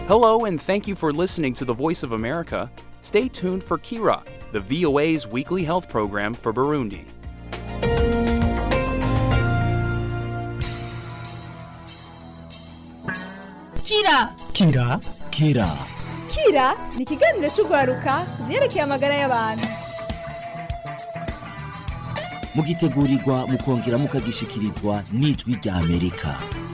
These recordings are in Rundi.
Hello, and thank you for listening to the Voice of America. Stay tuned for Kira, the VOA's weekly health program for Burundi. Kira Kira Kira Kira ni ikiganiro cy'urwaruka ku byerekeye amagara y'abantu mugitegurirwa mukongera mukagishikirizwa n'ijwi rya Amerika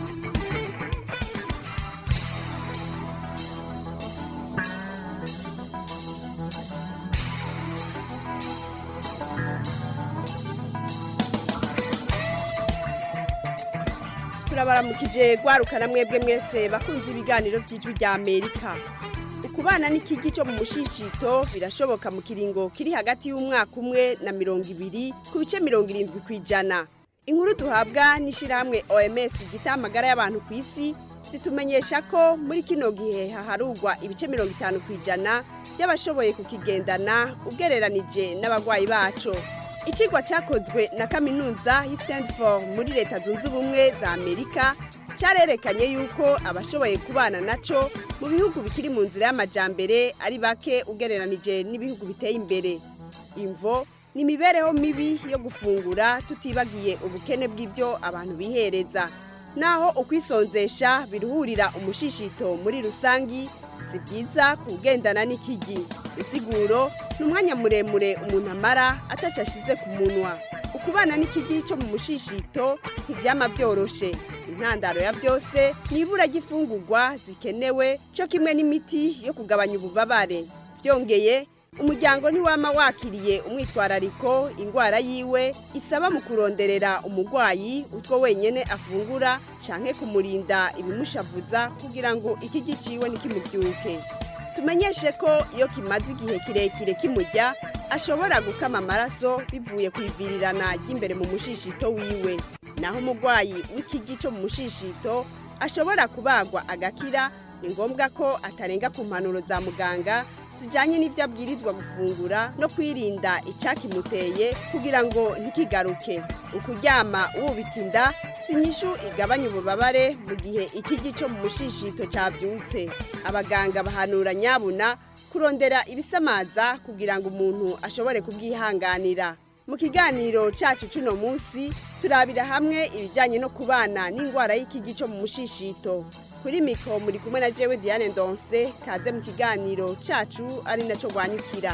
turabaramukije rwarukana mwebwe mwese bakunze ibiganiro by'ijwi rya amerika ukubana n'ikigi cyo mu mushishito birashoboka mu kiringo kiri hagati y'umwaka umwe na mirongo ibiri ku bice mirongo irindwi ku ijana inkuru duhabwa n'ishyirahamwe oms gita amagara y'abantu ku isi zitumenyesha ko muri kino gihe haharugwa ibice mirongo itanu ku ijana by'abashoboye kukigendana ugereranije n'abarwayi baco ikigwa cyakozwe na kaminuza y'i Stanford muri leta zunze ubumwe za amerika cyarerekanye yuko abashoboye kubana naco mu bihugu bikiri mu nzira y'amajambere ari bake ugereranije n'ibihugu biteye imbere imvo ni imibereho mibi yo gufungura tutibagiye ubukene bw'ibyo abantu bihereza naho ukwisonzesha biruhurira umushishito muri rusangi si byiza kugendana n'ikigi isiguro ni umwanya muremure umuntu amara ataca ashize ku munwa ukubana n'ikigi cyo mu mushishito ntibyama byoroshe intandaro ya byose ni ibura ry'ifungurwa zikenewe cyo kimwe n'imiti yo kugabanya ububabare byongeye umuryango ntiwama wakiriye umwitwarariko indwara yiwe isaba mu kuronderera umurwayi utwo wenyine afungura canke kumurinda ibimushavuza kugira ngo iki giciwe ntikimubyuke tumenyeshe ko iyo kimaze igihe kirekire kimujya ashobora gukama amaraso bivuye ku ivirirana ry'imbere mu mushishito wiwe naho umurwayi w'ikigi cyo mu mushishito ashobora kubagwa agakira ni ngombwa ko atarenga ku mpanuro za muganga zijyanye n'ibyo abwirizwa gufungura no kwirinda icyakimuteye kugira ngo ntikigaruke ukuryama wubitse inda si nyishu igabanya ububabare mu gihe ikigi cyo mu mushishito cyabyutse abaganga bahanura nyabuna kurondera ibisamaza kugira ngo umuntu ashobore kubwihanganira mu kiganiro cyacu cy'uno munsi turabira hamwe ibijyanye no kubana n'indwara y'ikigi cyo mu mushishito kuri mikoro muri kumwe na jewe diane ndonse kaze mu kiganiro cyacu ari nacyo rwanyukira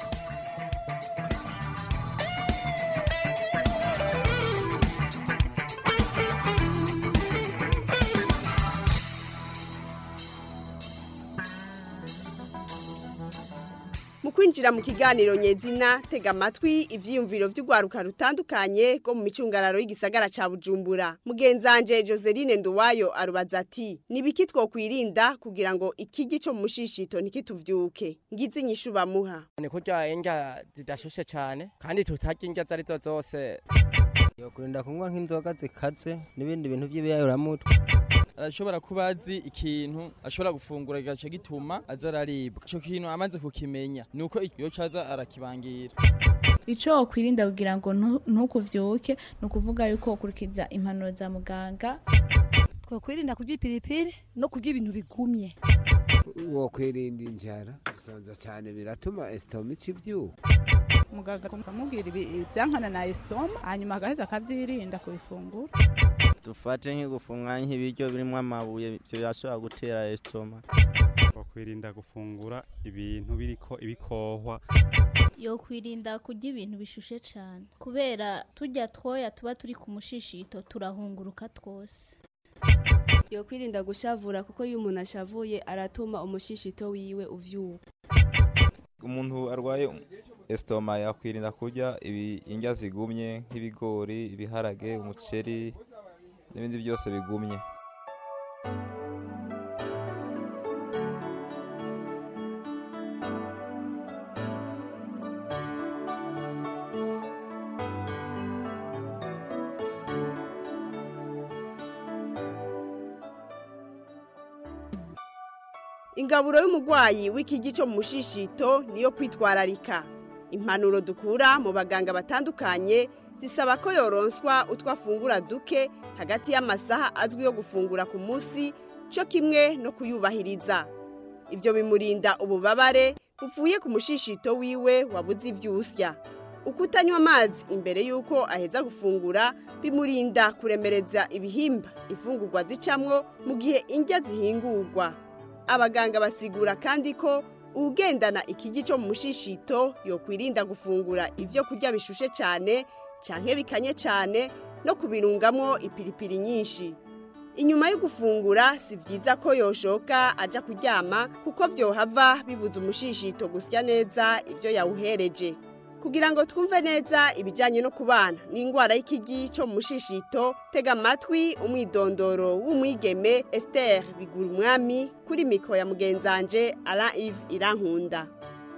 mu kwinjira mu kiganiro nyezina tega amatwi ibyiyumviro by'urwaruka rutandukanye rwo mu micungararo y'igisagara cya bujumbura mugenzanje joseline nduwayo arubaza ati nibiki twokwirinda kugira ngo ikigi cyo mu mushishito ntikituvyuke ngize inyishu bamuha ni kurya indya zidashushe cyane kandi tutarya indya izo arizo zose yokurinda kunywa nk'inzoga zikaze n'ibindi bintu by'ibiyayuramutwe arashobora kuba azi ikintu ashobora gufungura kigaca gituma aza araribwa icyo kintu amaze kukimenya ni uko iyo caza arakibangira icyo wakwirinda kugira ngo ntu- ntukuvyuke ni ukuvuga yuko ukurikiza impanuro za muganga twakwirinda kurya ipiripiri no kurya ibintu bigumye wokwirinda injara usonza cyane biratuma esitoma ica ibyuka muganga akamubwira ibi- ibyankana na esitoma hanyuma agaheza akabyirinda kubifungura dufate nk'igufunga nk'ibiryo birimo amabuye ibyo birashobora gutera esitoma wakwirinda gufungura ibintu biriko ibikohwa yokwirinda kurya ibintu bishushe cyane kubera tujya twoya tuba turi ku mushishito turahunguruka twose yokwirinda gushavura kuko iyo umuntu ashavuye aratuma umushishito wiwe uvyuka umuntu arwaye esitoma yakwirinda kurya ibi- indya zigumye nk'ibigori ibiharage umuceri n'ibindi byose bigumye ingaburo y'umurwayi w'ikigi cyo mu mushishito niyo kwitwararika impanuro dukura mu baganga batandukanye zisaba ko yoronswa utwo afungura duke hagati y'amasaha azwi yo gufungura ku munsi cyo kimwe no kuyubahiriza ibyo bimurinda ububabare buvuye ku mushishito wiwe wabuze ivyusya ukutanywa amazi imbere y'uko aheza gufungura bimurinda kuremereza ibihimba imfungurwa zicamwo mu gihe indya zihingurwa abaganga basigura kandi ko ugendana ikigi cyo mu mushishito yokwirinda gufungura ibyo kurya bishushe cyane canke bikanye cyane no kubirungamwo ipiripiri nyinshi inyuma yo gufungura si byiza ko yoshoka aja kuryama kuko vyohava bibuza umushishito gusya neza ibyo yawuhereje kugira ngo twumve neza ibijyanye no kubana n'indwara y'ikigi cyo mu mushishito tega amatwi umwidondoro w'umwigeme Esther bigura umwami kuri mikoro ya mugenzanje ara Yves irankunda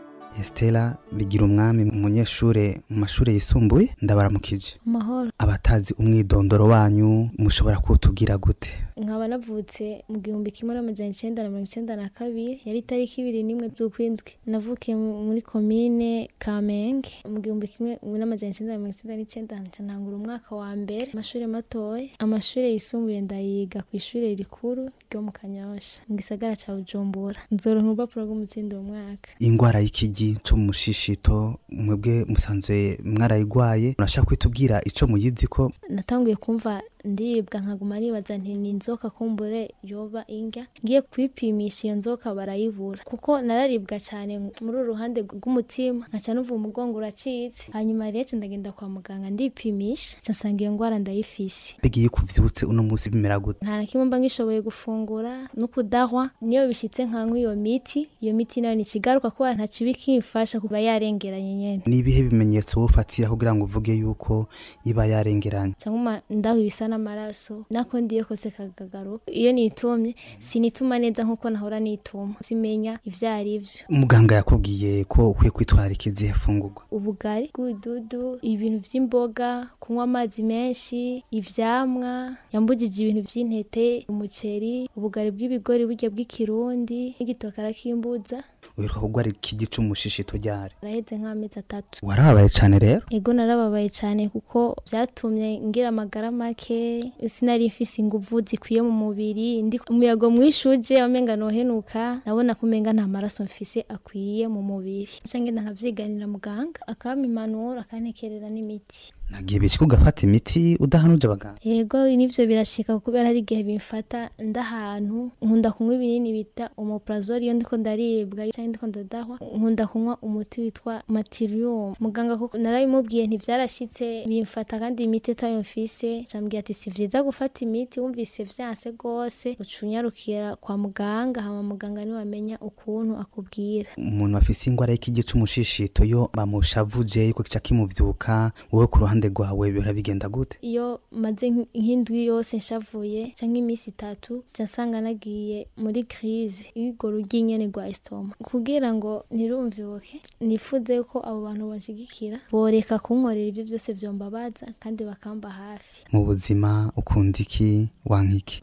Estela bigira umwami umunyeshure mu mashuri yisumbuye ndabaramukije mahoro abatazi umwidondoro wanyu mushobora kutubwira gute nkaba navutse mu gihumbi kimwe n'amajana icenda na mirongo icenda na kabiri yari itariki ibiri n'imwe z'ukwindwi navukiye mu- muri komine kamenge mu gihumbi kimwe n'amajana icenda na mirongo icenda n'icenda nca ntangura umwaka wa mbere amashuri matoya amashuri yisumbuye ndayiga ku ishuri rikuru ryo mu kanyosha mu gisagara ca bujumbura nzoronka urupapuro rw'umutsindo w'umwaka ingwara y'ikigi co mu mushishito mwebwe musanzwe mwarayigwaye murashaka kwitubwira ico muyizi ko natanguye kumva ndiribwa nkaguma nibaza nti ni inzoka kumbure yoba indya ngiye kwipimisha iyo nzoka barayibura kuko nararibwa cyane muri uru ruhande rw'umutima nkaca numva umugongo uracitse hanyuma rero ndagenda kwa muganga ndipimisha nca nsanga iyo ndwara ndayifise mbega iyo kuvyutse uno munsi bimera gute nta na kimwe mba ngishoboye gufungura no kudahwa niyo bishitse nkanywa iyo miti iyo miti nayo ntikigaruka kuba ntaco iba ikimfasha kuba yarengeranye nyene ni ibihe bimenyetso wofatira kugira ngo uvuge yuko iba yarengeranye cyangwa ndaho ibisa n'amaraso nako ndiye kose kagagaruka iyo nitumye sinituma neza nkuko nahora nituma simenya ivyo ari vyo muganga yakubwiye ko ukwiye kwitwararika izihe fungurwa ubugari bw'ududu ibintu vy'imboga kunywa amazi menshi ivyamwa yambujije ibintu vy'intete umuceri ubugari bw'ibigori burya bw'ikirundi n'igitoki arakimbuza wiruka kugwara ikigi c'umushishito ryari araheze nk'amezi atatu warababaye cane rero ego narababaye cyane kuko byatumye ngira amagara make sinari mfise inguvu zikwiye mu mubiri ndi umuyago mwinshi uje wamenga nohenuka nabona ko umenga nta maraso mfise akwiye mu mubiri nca ngenda nkavyiganira muganga akampa impanuro akantekerera n'imiti nagiye bishika ugafata imiti udahanuje abaganga ego nivyo birashika kubera hari igihe bimfata ndahantu nkunda kunywa ibinini bita omoprazole iyo ndiko ndaribwa canke ndiko ndadahwa nkunda kunywa umuti witwa matirium muganga kuko narabimubwiye ntivyarashitse bimfata kandi imiti tayo mfise cambwira ati si vyiza gufata imiti wumvise vyanse gose uca unyarukira kwa muganga hama muganga niwe amenya ukuntu akubwira umuntu afise ingwara y'ikigi c'umushishito yo bamushavuje yuko kica kimuvyuka wowe ku ruhande rwawe bihora bigenda gute iyo maze nk- nk'indwi yose nshavuye canke iminsi itatu ca nsanga nagiye muri crise y'urwo rugi nyene rwa estoma kugira ngo ntirumvyuke nifuze ko abo bantu banshigikira boreka kunkorera ibyo byose vyombabaza kandi bakamba hafi mu buzima ukunda iki wanka iki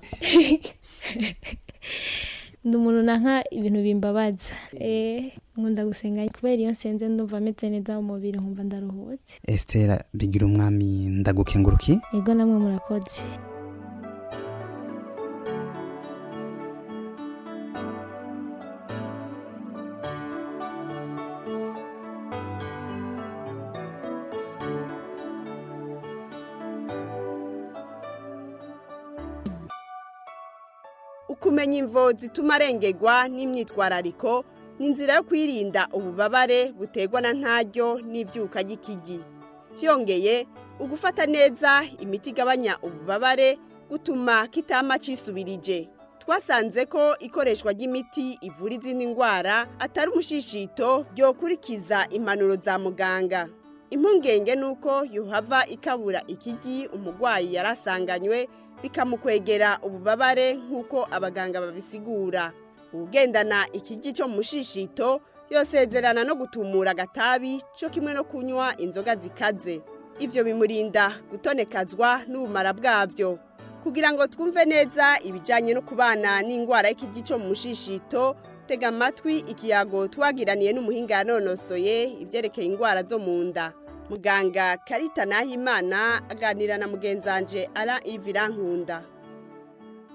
ndi umuntu nanka ibintu bimbabaza eh nkunda gusenga kubera iyo nsenze ndumva meze neza mu mubiri nkumva ndaruhutse Estera bigira umwami ndagukenguruki ego namwe murakoze ukumenya imvo zituma arengerwa n'imyitwarariko ni inzira yo kwirinda ububabare buterwa na ntaryo n'ibyuka ry'ikigi byongeye ugufata neza imiti igabanya ububabare gutuma kitama cisubirije twasanze ko ikoreshwa ry'imiti ivura izindi ndwara atari umushishito ryokurikiza impanuro za muganga impungenge ni uko yohava ikabura ikigi umurwayi yari asanganywe bikamukwegera ububabare nk'uko abaganga babisigura ugendana ikigi cyo mu mushishito yosezerana no gutumura agatabi cyo kimwe no kunywa inzoga zikaze ibyo bimurinda gutonekazwa n'ubumara bwabyo kugira ngo twumve neza ibijyanye no kubana n'indwara y'ikigi cyo mu mushishito tega amatwi ikiyago twagiraniye n'umuhinga yanonosoye ibyerekeye indwara zo mu nda muganga karita nahimana aganira na mugenzanje ara ivira nkunda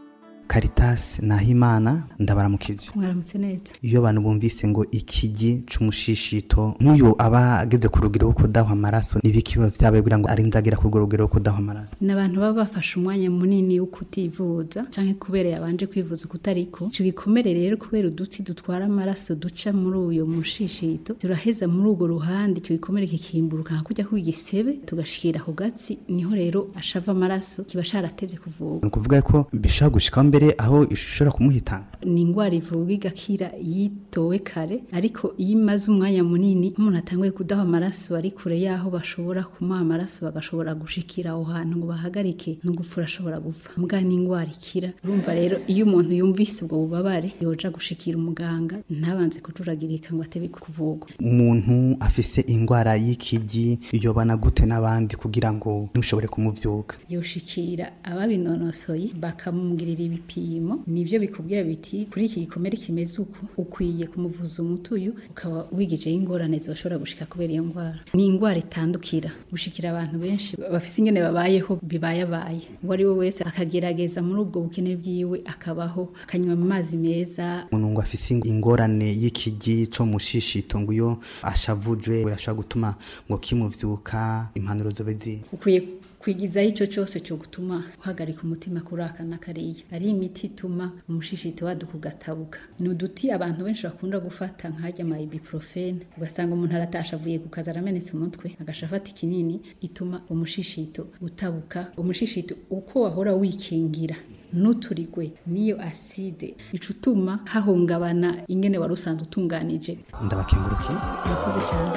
Caritas Nahimana ndabaramukije mwaramutse neza iyo abantu bumvise ngo ikigi c'umushishito nk'uyu aba ageze ku rugero rwo kudahwa amaraso n'ibiki biba vyabaye kugira ngo arinze agera ku rugero rwo kudahwa amaraso ni abantu baba bafashe umwanya munini wo kutivuza canke kubera yabanje kwivuza ukutariko ico gikomere rero kubera udutsi dutwara amaraso duca muri uyo mushishito turaheza muri urwo ruhande ico gikomere kikimburuka nka kurya kw'igisebe tugashikira ku gatsi niho rero ashava amaraso kiba caratevye kuvurwa ni ukuvuga ko bishobora gushikaho mbere aho ishobora kumuhitana ni ingwara ivurwa igakira yitowe kare ariko iyo imaze umwanya munini umuntu atanguye kudaha amaraso ari kure yaho bashobora kumuha amaraso bagashobora gushikira aho hantu ngo bahagarike no gupfa urashobora gupfa mbwa ni ingwara ikira urumva rero iyo umuntu yumvise ubwo bubabare yoja gushikira umuganga ntabanze kujuragirika ngo atebe kuvurwa umuntu afise ingwara y'ikigi yobana gute n'abandi kugira ngo ntushobore kumuvyuka yoshikira ababinonosoye bakamugirira ibipimo nivyo bikubwira biti kuri iki gikomere kimeze uku ukwiye kumuvuza umutuyu ukaba wigijeho ingorane zoshobora gushika kubera iyo ngwara ni ingwara itandukira gushikira abantu benshi bafise ingene babayeho bibayabaye uwo ari we wese akagerageza muri ubwo bukene bwiwe akabaho akanywa amazi meza umuntu ngo afise ingorane y'ikigi co mushishito ngo iyo ashavujwe birashobora gutuma ngo kimuvyuka impanuro zobe zihe ukwiye kwigizaho icyo cyose cyo gutuma uhagarika umutima kuri aka na kariya ari imiti ituma umushishito waduka ugatabuka ni uduti abantu benshi bakunda gufata nk'ajya ama ibuprofene ugasanga umuntu aratasha avuye ku kazi aramenetse umutwe agasha afata ikinini ituma umushishito utabuka umushishito uko wahora wikingira n'uturigwe niyo aside ica utuma hahungabana ingene wari usanzwe utunganije ndabakengurukiye murakoze cyane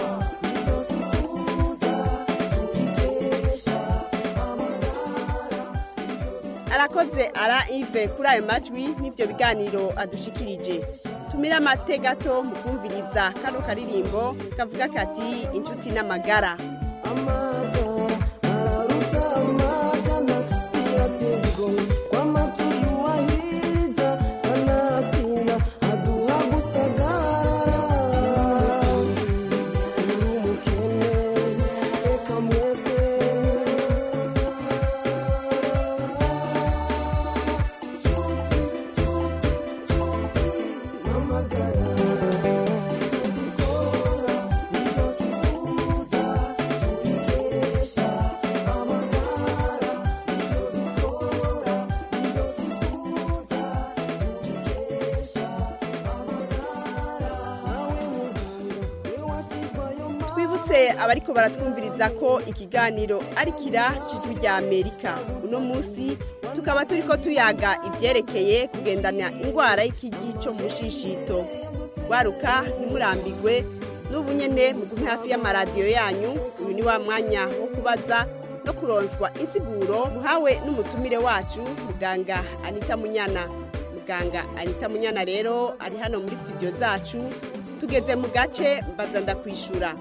arakoze ara ive kuri ayo majwi n'ibyo biganiro adushikirije tumira amate gato mu kumviriza kano karirimbo kavuga kati inshuti n'amagara twibutse abariko baratwumviriza ko ikiganiro ari kira cijwi rya amerika uno munsi tukaba turiko tuyaga ivyerekeye kugendana ingwara y'ikigi co mu shishito waruka ntimurambigwe n'ubu nyene mugume hafi y'amaradiyo yanyu uyu ni wa mwanya wo kubaza no kuronswa insiguro muhawe n'umutumire wacu muganga anita munyana muganga anita munyana rero ari hano muri studio zacu tugeze mu gace mbaza ndakwishura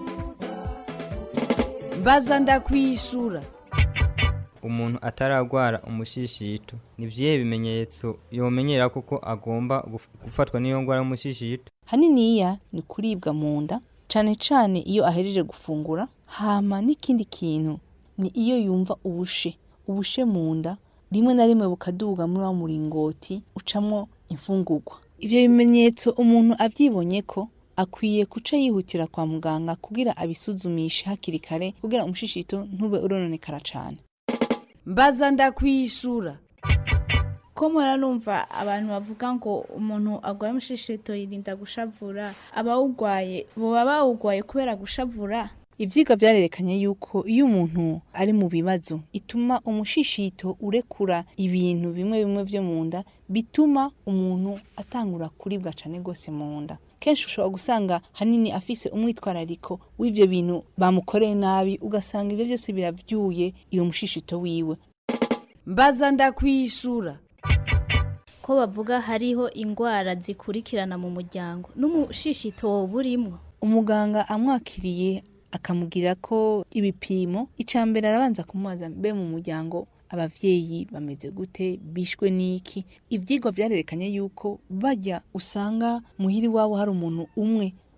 mbaza ndakwishura umuntu ataragwara umushishito ni vyihe bimenyetso yomenyera kuko agomba guf- gufatwa n'iyo ngwara y'umushishito haniniya ni kuribwa mu nda cane cane iyo ahejeje gufungura hama n'ikindi kintu ni iyo yumva ubushe ubushe mu nda rimwe na rimwe bukaduga muri wa muringoti ucamwo imfungurwa ivyo bimenyetso umuntu avyibonye ko akwiye kuca yihutira kwa muganga kugira abisuzumishe hakiri kare kugira umushishito ntube urononekara cane mbaza ndakwishura ko mpora numva abantu bavuga ngo umuntu arwaye umushishito yirinda gushavura abawugwaye boba bawugwaye kubera gushavura ivyigwa vyarerekanye yuko iyo umuntu ari mu bibazo ituma umushishito urekura ibintu bimwe bimwe vyo mu nda bituma umuntu atangura kuribwa cane gose mu nda kenshi ushobora gusanga hanini afise umwitwarariko w'ivyo bintu bamukoreye nabi ugasanga ivyo vyose biravyuye iyo mushishito wiwe mbaza ndakwishura ko bavuga hariho ingwara zikurikirana mu muryango n'umushishito woba urimwo umuganga amwakiriye akamubwira ko ibipimo icya mbere arabanza kumubaza mbe mu muryango abavyeyi bameze gute bishwe n'iki ivyigwa vyarerekanye yuko bajya usanga muhiri wabo hari umuntu umwe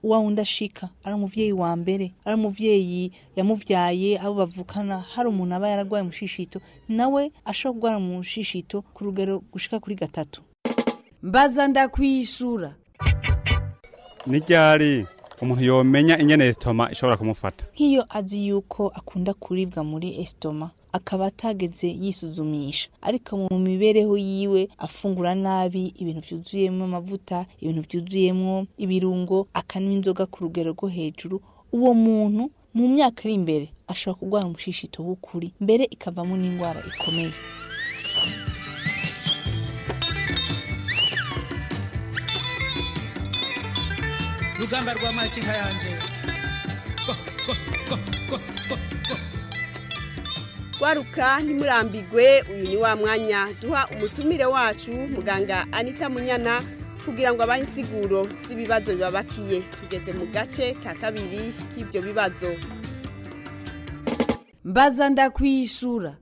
wa wundi ashika ari umuvyeyi wa mbere ari umuvyeyi yamuvyaye abo bavukana hari umuntu aba yaragwaye umushishito nawe ashobora kugwara mu mushishito ku rugero gushika kuri gatatu mbaza ndakwishura ni ryari umuntu yomenya ingene esitoma ishobora kumufata nk'iyo azi yuko akunda kuribwa muri esitoma akaba atageze yisuzumisha ariko mu mibereho yiwe afungura nabi ibintu vyuzuyemo amavuta ibintu vyuzuyemo ibirungo akanywa inzoga ku rugero rwo hejuru uwo muntu mu myaka iri imbere ashobora kurwara umushishito w'ukuri mbere ikavamo n'indwara ikomeye rugamba rwa makinka yanje Gwaruka ntimurambigwe uyu ni wa mwanya duha umutumire wacu muganga Anita Munyana kugira ngo abahe insiguro z'ibibazo bibabakiye tugeze mu gace ka kabiri k'ivyo bibazo mbaza ndakwishura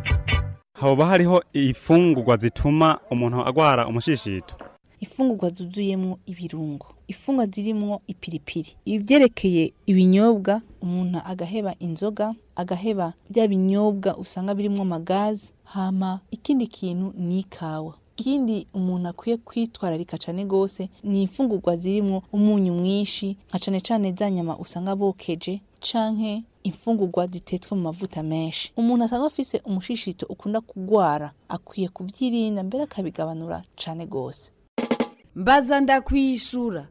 hoba hariho ifungurwa zituma umuntu agwara umushishito ifungurwa zuzuyemo ibirungo ifungwa zirimwo ipiripiri ibyerekeye ibinyobwa umuntu agaheba inzoga agaheba bya binyobwa usanga birimo amagazi hama ikindi kintu ni ikawa ikindi umuntu akwiye kwitwararika cane gose ni imfungurwa zirimwo umunyu mwinshi nka cane cane za nyama usanga bokeje canke imfungurwa zitetswe mu mavuta menshi umuntu asanga afise umushishito ukunda kugwara akwiye kuvyirinda mbere akabigabanura cane gose mbaza ndakwishura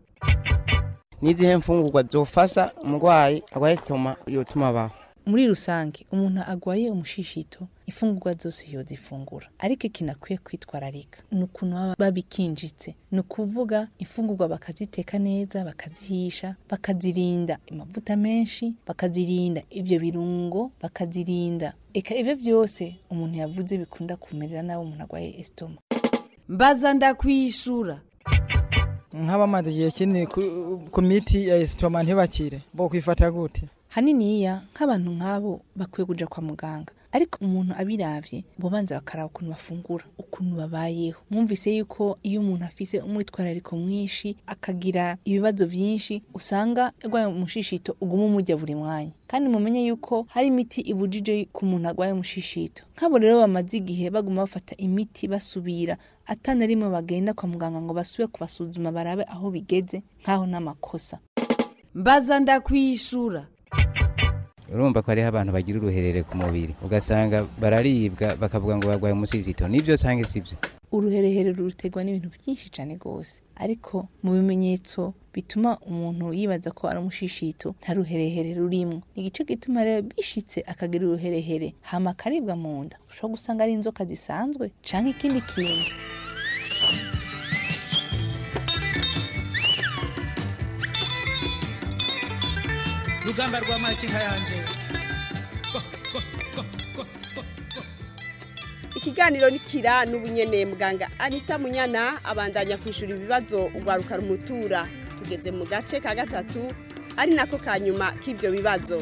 n'izihe mfungurwa zofasha umurwayi arwaye sitoma yotuma abaho muri rusange umuntu agwaye umushishito imfungurwa zose yozifungura ariko ikintu akwiye kwitwararika ni ukuntu baba babikinjitse ni ukuvuga imfungurwa bakaziteka neza bakazihisha bakazirinda amavuta menshi bakazirinda ivyo birungo bakazirinda eka ivyo vyose umuntu yavuze bikunda kumerera nabi umuntu agwaye esitoma mbaza ndakwishura nk'abamaze igihe kinini ku- ku miti ya esitoma ntibakire bo kwifata gute haniniya nk'abantu nk'abo bakwiye kuja kwa muganga ariko umuntu abiravye bobanza bakaraba ukuntu bafungura ukuntu babayeho mwumvise yuko iyo umuntu afise umwitwarariko mwinshi akagira ibibazo vyinshi usanga agwaye umushishito uguma umurya buri mwanya kandi mumenye yuko hari imiti ibujije ku muntu agwaye umushishito nk'abo rero bamaze igihe baguma bafata imiti basubira atana rimwe bagenda kwa muganga ngo basubire kubasuzuma barabe aho bigeze nk'aho n'amakosa mbaza ndakwishura urumva ko hariho abantu bagira uruherere ku mubiri ugasanga bararibwa bakavuga ngo barwaye umusizito nibyo cyangwa si byo uruherehere ruterwa n'ibintu byinshi cyane rwose ariko mu bimenyetso bituma umuntu yibaza ko ari umushishito nta ruherehere rurimo ni igice gituma rero bishitse akagira uruherehere hama akaribwa mu nda ushobora gusanga ari inzoka zisanzwe canke ikindi kintu rugamba rwa makinka yanje ikiganiro nikira n'ubunyene muganga Anita Munyana abandanya kwishura ibibazo ugwaruka rumutura tugeze mu gace ka gatatu ari nako ka nyuma k'ivyo bibazo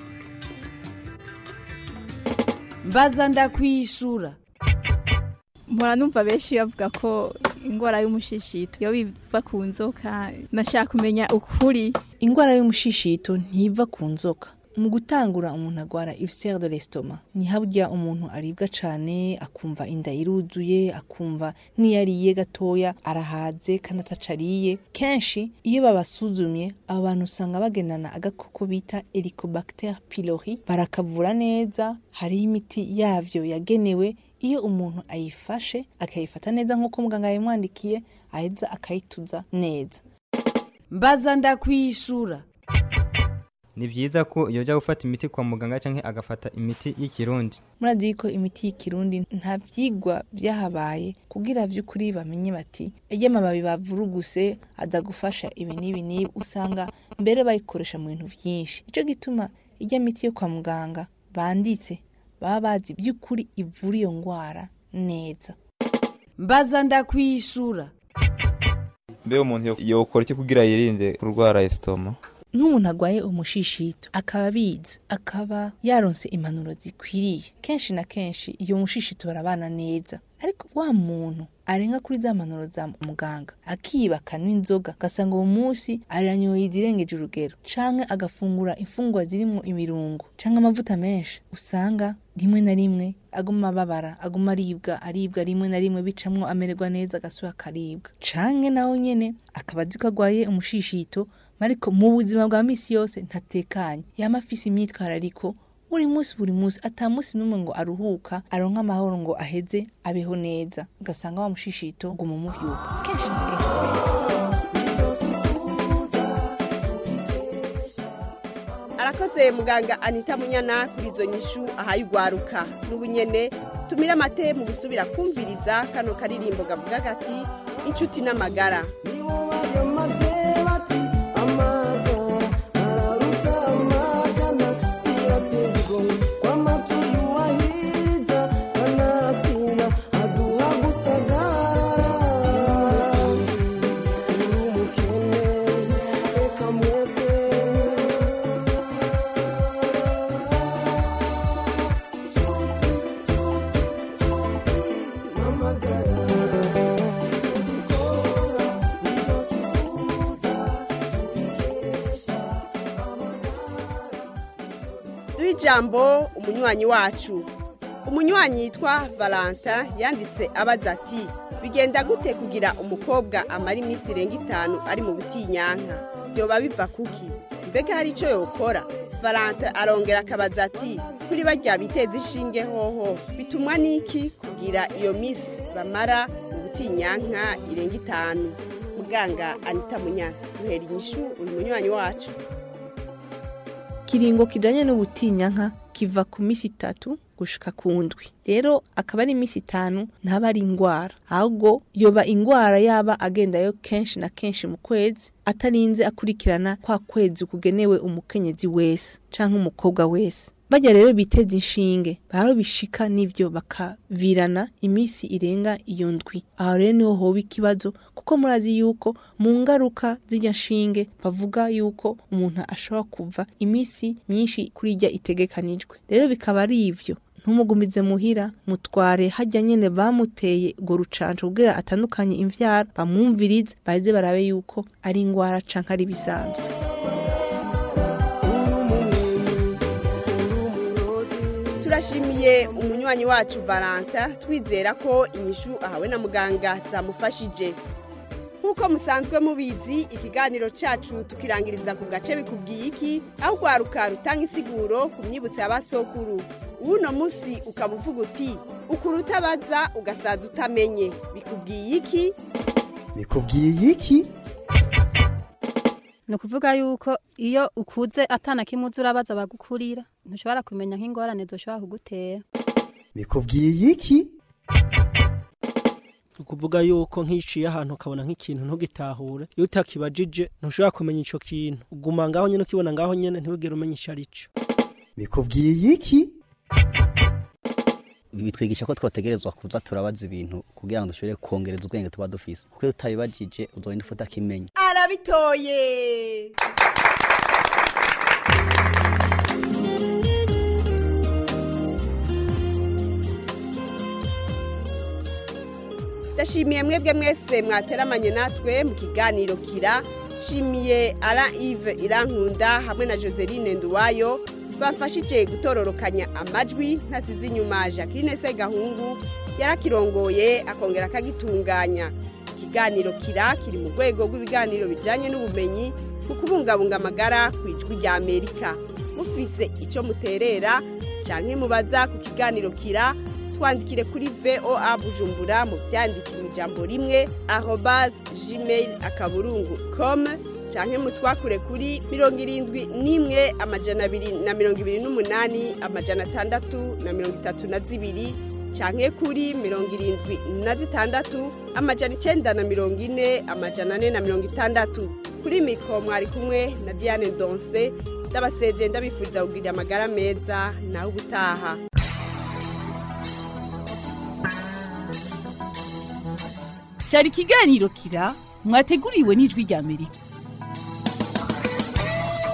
mbaza ndakwishura mpora numva benshi bavuga ko indwara y'umushishito iyo biva ku nzoka nashaka kumenya ukuri ingwara y'umushishito ntiva ku nzoka mu gutangura umuntu agwara ulcère de l'estomac ni harya umuntu aribwa cane akumva inda iruzuye akumva niyo ariye gatoya arahaze kandi atacariye kenshi iyo babasuzumye abo bantu usanga bagendana agakoko bita helicobacter pylori barakavura neza hariho imiti yavyo yagenewe iyo umuntu ayifashe akayifata neza nk'uko muganga yayimwandikiye aheza akayituza neza mbaza ndakwishura ni byiza ko yoja gufata imiti kwa muganga cyangwa agafata imiti y'ikirundi murazi yuko imiti y'ikirundi nta vyigwa vyahabaye kugira vy'ukuri bamenye bati irya amababi bavuruguse aza gufasha ibi n'ibi n'ibi usanga mbere bayikoresha mu bintu vyinshi ico gituma irya miti yo kwa muganga banditse baba bazi by'ukuri ivura iyo ngwara neza mbaza ndakwishura mbe umuntu yo- yokora iki kugira yirinde kurwara esitoma nk'umuntu agwaye umushishito akaba abizi akaba yaronse impanuro zikwiriye kenshi na kenshi iyo mushishito barabana neza ariko wa muntu arenga kuri za mpanuro za muganga akiba akanywa inzoga ugasanga uwo munsi aranyoye izirengeje urugero canke agafungura imfungwa zirimwo ibirungo canke amavuta menshi usanga rimwe na rimwe aguma ababara aguma aribwa aribwa rimwe na rimwe bicamwo amererwa neza agasura akaribwa canke naho nyene akaba azi ko agwaye umushishito ariko mu buzima bwa misi yose ntatekanye yama afise imyitwarariko buri munsi buri munsi ata munsi n'umwe ngo aruhuka aronka amahoro ngo aheze abeho neza ugasanga wa mushishito guma umuvyuka kenshi na kenshi arakoze muganga anita munyana kuri izo nyishu ahaye ugwaruka n'ubu nyene tumire amate mu gusubira kumviriza kano karirimbo gavuga gati inshuti n'amagara duhe ijambo umunywanyi wacu umunywanyi yitwa valanta yanditse abaza ati bigenda gute kugira umukobwa amara iminsi irenga itanu ari mu butinyanka byoba biva kuki mbega hari icyo yokora valanta arongera akabaza ati kuri barya biteza inshinge hoho bitumwa n'iki kugira iyo minsi bamara mu butinyanka irenga itanu muganga anita munyana duhera inyishu uyu munywanyi wacu kiringo kijanye n'ubutinyanka kiva ku misi itatu gushika ku ndwi rero akaba ari imisi itanu ntaba ari ingwara ahubwo yoba ingwara yaba agendayo kenshi na kenshi mu kwezi atarinze akurikirana kwa kwezi kugenewe umukenyezi wese canke umukobwa wese bajya rero biteza inshinge baro bishika n'ivyo bakavirana imisi irenga iyo ndwi aho rero niho hoba ikibazo kuko murazi yuko mu ngaruka z'irya nshinge bavuga yuko umuntu ashobora kuva imisi myinshi kuri irya itegekanijwe rero bikaba ari ivyo ntumugumize muhira mutware hajya nyene bamuteye urwo rucanco kugira atandukanye imvyaro bamwumvirize baheze barabe yuko ari ingwara canke ari bisanzwe turashimiye umunywanyi wacu valanta twizera ko inyishu ahawe na muganga zamufashije nk'uko musanzwe mubizi ikiganiro cyacu tukirangiriza ku gace bikubwiye iki aho urwaruka rutanga insiguro ku myibutso ya basokuru uno munsi ukaba uvuga uti ukura utabaza ugasaza utamenye bikubwiye iki bikubwiye iki ni ukuvuga yuko iyo ukuze atana kimwe uzi urabaza bagukurira ntushobora kumenya nk'ingorane zoshobora kugutera bikubwiye iki ukuvuga yuko nk'iciye ahantu ukabona nk'ikintu ntugitahure iyo utakibajije ntushobora kumenya ico kintu uguma ngaho nyene ukibona ngaho nyene ntiwigere umenya ico ari cyo bikubwiye iki bitwigisha ko twotegerezwa kuza turabaza ibintu kugira ngo dushobore kongereza ubwenge tuba dufise kuko iyo utabibajije uzogenda ufuta kimenya arabitoye ndashimiye mwebwe mwese mwateramanye natwe mu kiganiro kira shimiye ara ive irankunda hamwe na joseline nduwayo bamfashije gutororokanya amajwi ntasize inyuma jacqueline segahungu yarakirongoye akongera akagitunganya ikiganiro kira kiri mu rwego rw'ibiganiro bijyanye n'ubumenyi mu kubungabunga amagara ku ijwi rya amerika mufise icyo muterera cyangwa mubaza ku kiganiro kira twandikire kuri voa bujumbura mu byandike mu ijambo rimwe arobaze gmail akaburungu com cyangwa mutwakure kuri mirongo irindwi n'imwe amajana abiri na mirongo ibiri n'umunani amajana atandatu na mirongo itatu na zibiri cyangwa kuri mirongo irindwi na zitandatu amajana icyenda na mirongo ine amajana ane na mirongo itandatu kuri mikoro mwari kumwe na diane donse ndabasezeye ndabifuriza kugira amagara meza nawe ubutaha cyari ikiganiro kira mwateguriwe n'ijwi rya amerika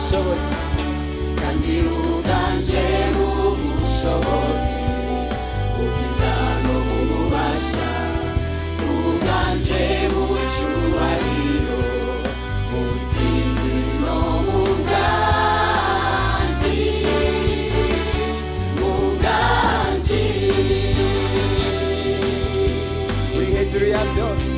bushobozi kandi uganje mu bushobozi ubwiza no mu bubasha uganje mu cyubahiro mu ntsinzi no mu nganji mu nganji uri hejuru ya byose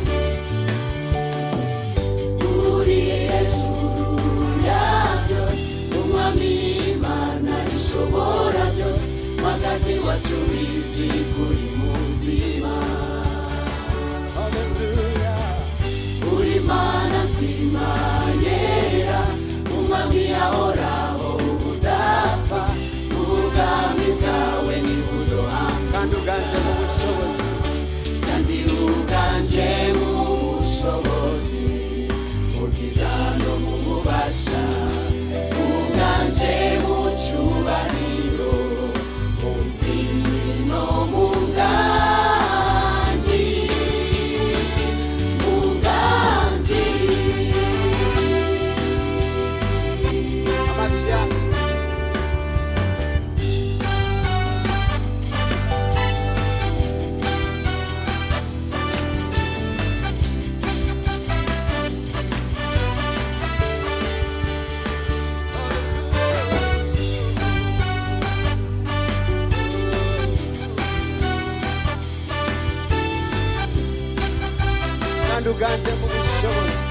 uri hejuru ya byose umwami imana ishobora byose magazi wacu bizwi kuri muzima uri mana nzima yera umwami yahoraho ubudapfa ubwami bwawe ntibuzohanga kandi uganje mu bushobozi kandi uganje mu bushobozi mu bwiza no mu bubasha uganje mu cyubahiro mu ntsinzi no mu nganji mu nganji amashyi yacu kandi uganje mu bushobozi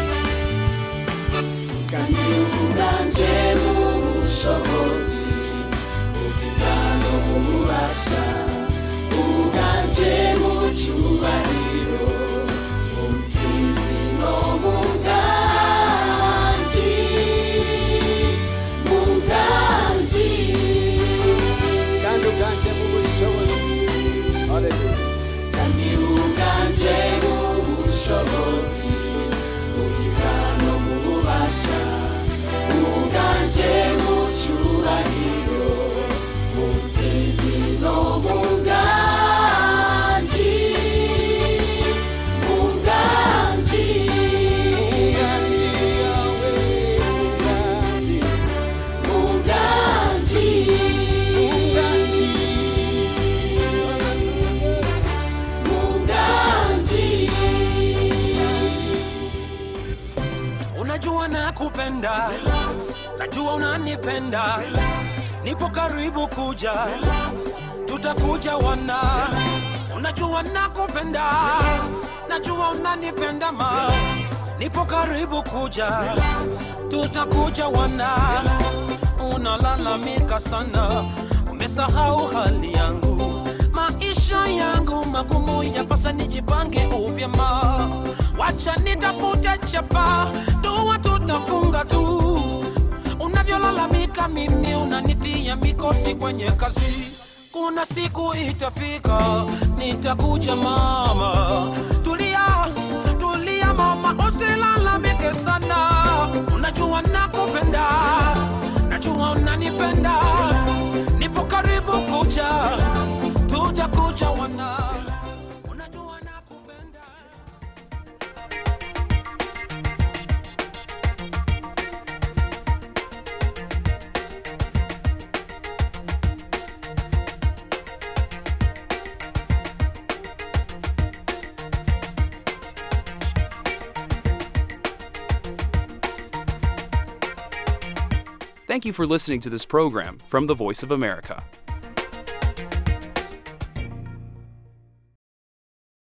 kandi uganje mu bushobozi ubwiza no mu bubasha uganje mu cyubahiro mu ntsinzi no mu nganji mu nganji kandi uganje mu bushobozi haleluya kandi uganje mu bushobozi ubwiza no mu bubasha uganje mu cyubahiro mu ntsinzi no mu nganji mu nganji mu nganji Muganji Unajua nakupenda, najua unanipenda, nipo karibu kuja, tutakuja wana. Unajua nakupenda, najua unanipenda ma, nipo karibu kuja, tutakuja wana. Unalalamika sana, umesahau hali yangu, maisha yangu magumu, yapasa nijipange upya ma, wacha nitafute chapa, dua tutafunga tu. Unavyolalamika mimi unanitia mikosi kwenye kazi. Kuna siku itafika, nitakuja mama. Tulia, tulia mama, usilalamike sana. Unajua nakupenda, najua unanipenda, nipo karibu kuja, tutakuja wana. Thank you for listening to this program from the Voice of America.